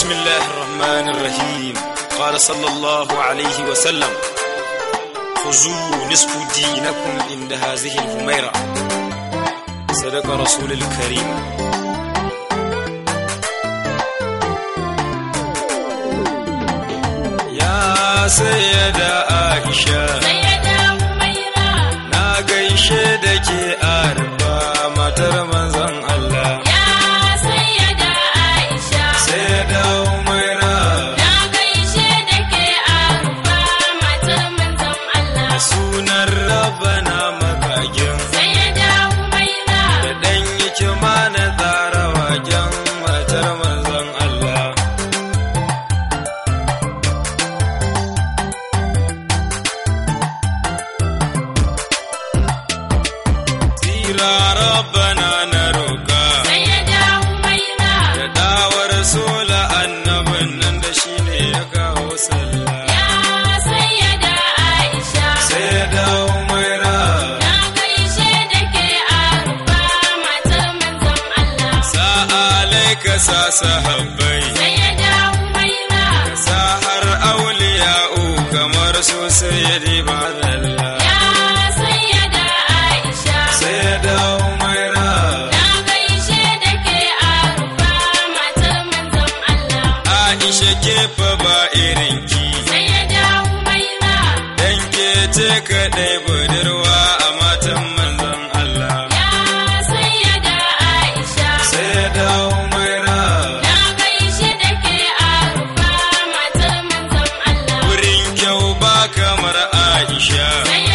بسم الله الرحمن الرحيم قال صلى الله عليه وسلم خذوا نصف دينكم عند هذه الهميرة صدق رسول الكريم يا سيدة عائشة na gaishe da ke arba matar manzon Allah sai da umaira sunan rabana makagin da dan yake mana tsara wajen matar manzon Allah tsira rabana na roka da dawar sola annabin nan da shine ya kawo sallah sai da umaira sa'alai ka sa sahabbai ka sa har auliya'u kamar su sayyidi ba zalla sai da umaira aisha ke fa ba irinki dan ke ce kaɗai budurwa a matan manzon Allah sai da umaira wurin kyau ba kamar aisha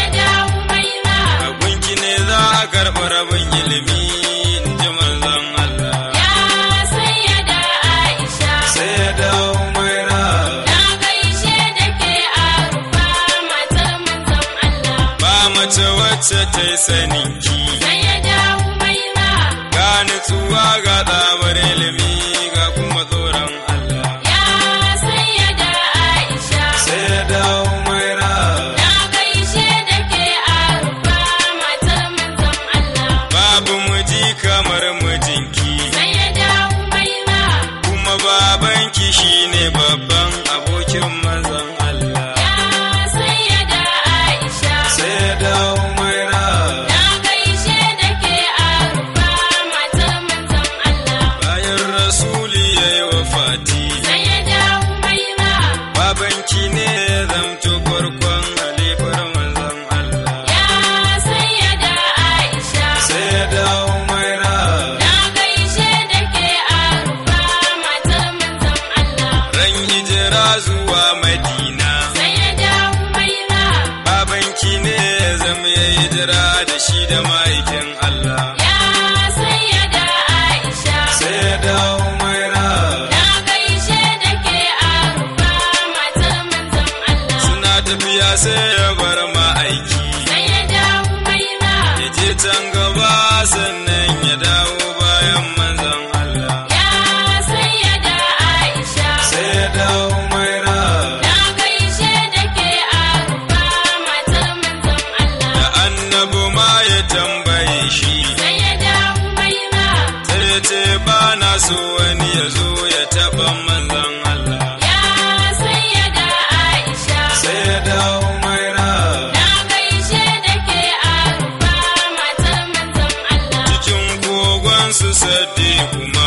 a gunki ne za a karɓi rabin ilimi in ji manzon Allah sai da umaira ba mace wacce ta yi saninki ga nutsuwa ga tsabar ilimi ga kuma tsoron Allah sai da umaira babu miji kamar mijinki kuma babanki shine babban abokin manzon Allah sai da umaira bayan rasuli ya yi wafati babanki ne ya zamto farkon halifar manzon Allah sai da umaira ran hijira zuwa madina babanki ne ya zama ya hijira da shi da ma'aikin Allah sai da umaira suna tafiya sai ya bar ma'aiki ya je can gaba sannan ya dawo bayan manzon Allah sai da umaira da annabu ma ya tambaye shi sai ya ce ba na so wani ya zo ya taɓa manzon Allah sai da umaira cikin kogon su saddi kuma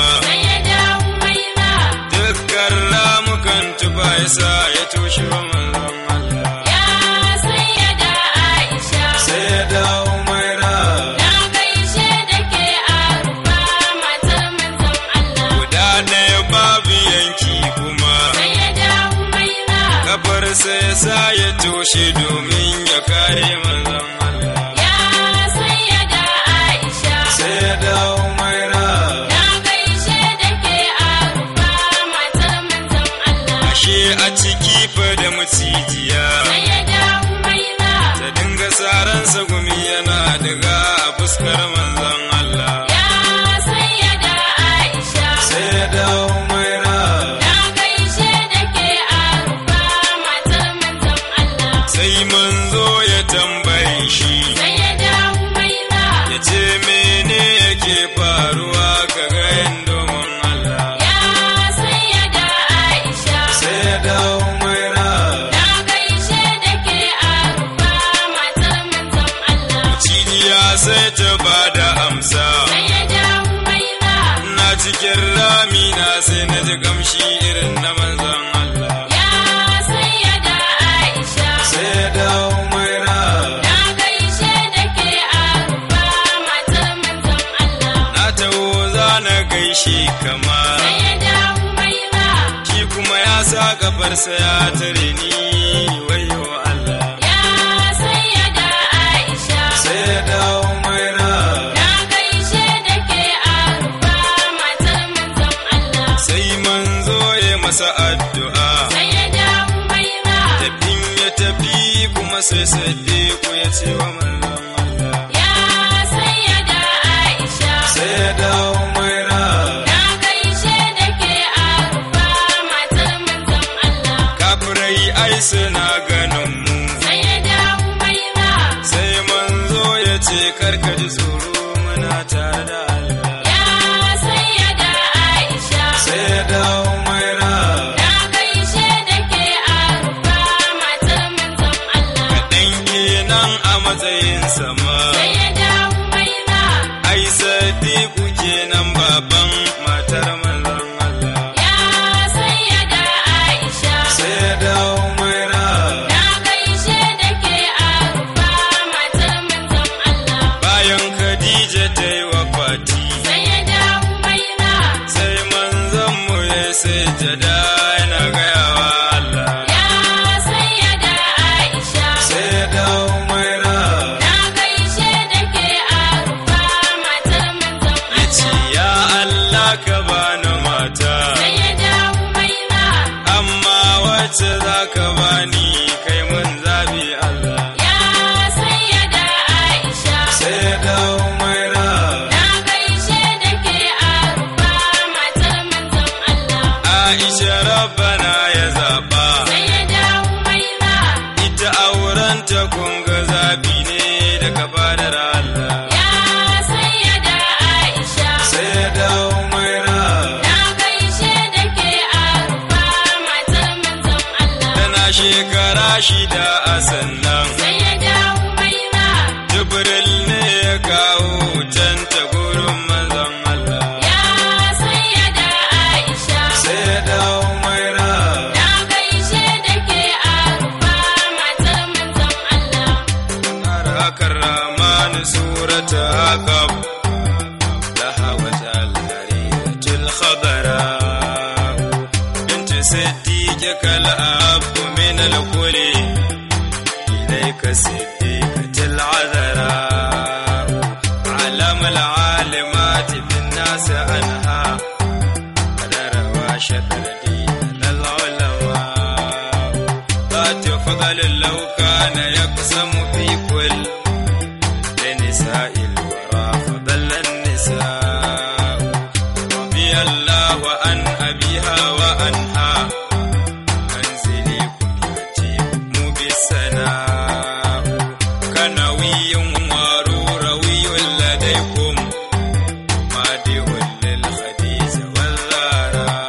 dukkan ramukan tuba ya sa ya toshe wa manzon Allah sai da umaira guda ɗaya babu yanki kuma kafar sai sa ya toshe domin ya kare manzon Allah sai da umaira ashe a ciki fa da macijiya ta dinga saransa gumi yana daga a fuskar manzon Allah sai da umaira sai manzo cikin ramina sai na ji kamshi irin na manzon Allah Ya sayyada Aisha sai ya dawo maira Na gaishe da ke arufa matar manzon Allah na taho za na gaishe kama Sayyada Umaira shi kuma ya sa gabarsa ya tare ni wayo Allah Ya sayyada Aisha sai ya dawo maira Na gaishe da ke arufa matar manzon Allah sai manzo ya masa addu'a Sayyada Umaira tafin ya tafi kuma sai sadiku ya ce wa manzon Allah Ya sayyada Aisha sai ya dawo maira Na gaishe da ke arufa matar manzon Allah kafirai ai suna ganin mu Sayyada Umaira sai manzo ya ce karka ji tsoro muna tare da Allah Ya sayyada Aisha sai ya dawo maira Na gaishe da ke arufa matar manzon Allah kaɗan kenan a matsayin sama Sayyada Umaira ai sadiku kenan baban matar manzon Allah Ya sayyada Aisha sai ya dawo maira Na gaishe da ke arufa matar manzon Allah bayan Khadija ta yi wafati Sayyada Umaira sai manzon mu ya sai jada yana gayawa Allah Ya sayyada Aisha sai ya dawo maira Na gaishe da ke arufa matar manzon ya ce Allah ya Allah ka bani mata Sayyada Umaira amma wacce za ka bani kai mun zabi Allah Ya sayyada Aisha sai ya dawo maira Na gaishe da ke arufa matar manzon Allah Aisha rabbana ya zaba Sayyada Umaira ita aurenta kun ga zabi ne daga fadar Allah Ya sayyada Aisha sai ya dawo maira Na gaishe da ke arufa matar manzon Allah tana shekara shida a sannan Sayyada Umaira Jibril ne ya kawo can ta gurin manzon Allah Ya sayyada Aisha sai ya dawo maira Na gaishe da ke arufa matar manzon Allah أراك الرحمن سورة عقب لها وجه الهريرة الخضراء بنت صديقك الأب من الكل إليك صديقة العذراء علم العالمات بالناس عنها قدر وشكر دين العلماء ذات فضل لو كان يقسم في كل لنساء الورى فضل النساء رضي الله عن أبيها وأنها منزلي كنيتي مو بالسناء كنوي وروروي لديكم مادئ للخديجة والزهراء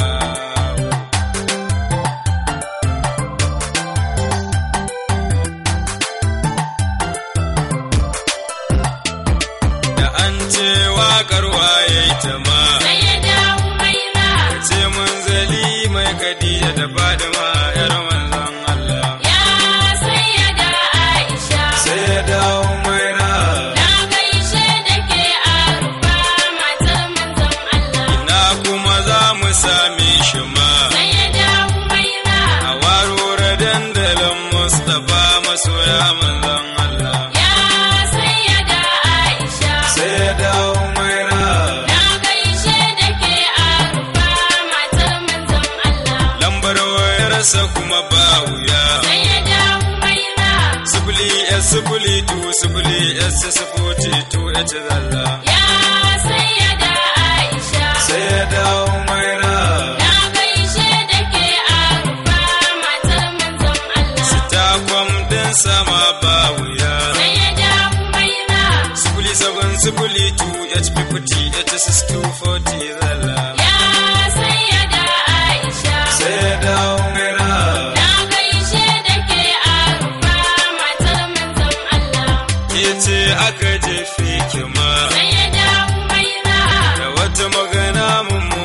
da an ce waƙar waye ta ma Sayyada Umaira ce manzali mai kadiya da fadima yar manzon Allah Ya sayyada Aisha sai ya dawo maira Na gaishe da ke arufa matar manzon Allah na kuma za mu same shi ma Sayyada Umaira a warware dandalin Mustapha masoya manzon Allah Ya sayyada Aisha sai ya dawo maira Na gaishe da ke arufa matar manzon Allah lambar wayarsa kuma ba wuya Sayyada Umaira sifili s sifili tu sifili s sifoti tu ya ci zalla Ya sayyada Aisha sai ya dawo maira Na gaishe da ke arufa matar manzon Allah takwam din sama ba wuya Sayyada Umaira sifili seven sifili tu hp h six two forty zalla Ya sayyada Aisha sai ya dawo maira Na gaishe da ke arufa matar manzon Allah ke ce aka jefe ki ma Sayyada Umaira da wata magana mun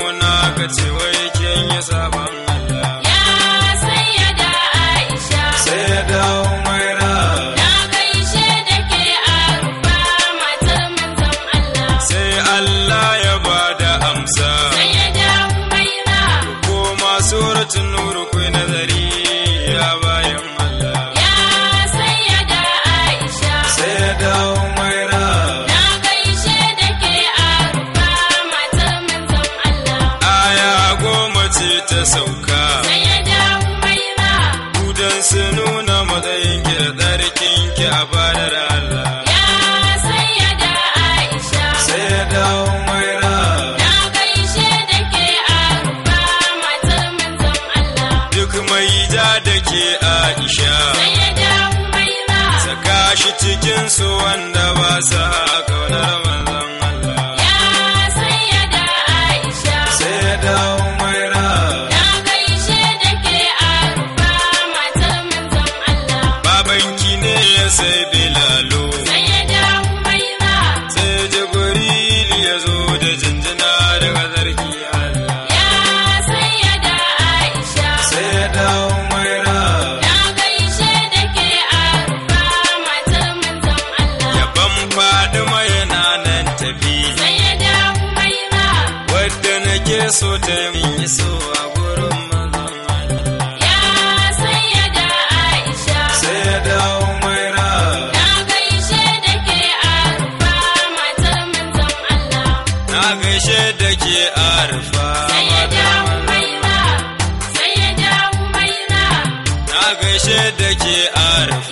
aka ce wai kin yi sabon Allah Ya sayyada Aisha sai ya dawo maira Na gaishe da ke arufa matar manzon Allah sai Allah ya bada amsa Sayyada Humaira ko ma suratul nur ku nazari ya bayan Allah Ya sayyada Aisha sai ya dawo maira Na gaishe da ke arufa matar manzon Allah aya goma ce ta sauka Sayyada Humaira Kudan su nuna matsayin ki da tsarkin ki a fadar Allah Ya sayyada Aisha sai ya dawo maira Na gaishe da ke arufa matar manzon Allah duk mai ja da ke Aisha Sayyada Humaira saka shi cikin su wanda ba sa kaunar manzon Allah Ya sayyada Aisha sai ya dawo maira Na gaishe da ke arufa matar manzon Allah babanki ne ya sai bilalo Sayyada Humaira sai Jibril ya zo da jinjina daga zarki Allah Ya sayyada Aisha sai ya dawo maira Na gaishe da ke arufa matar manzon Allah yaban Fadima yana nan tafi Sayyada Humaira wadda nake so ta yi so a gurin manzon Allah Ya sayyada Aisha sai ya dawo maira Na gaishe da ke arufa matar manzon Allah na gaishe da ke arfa Sayyada Humaira Sayyada Humaira na gaishe da ke arfa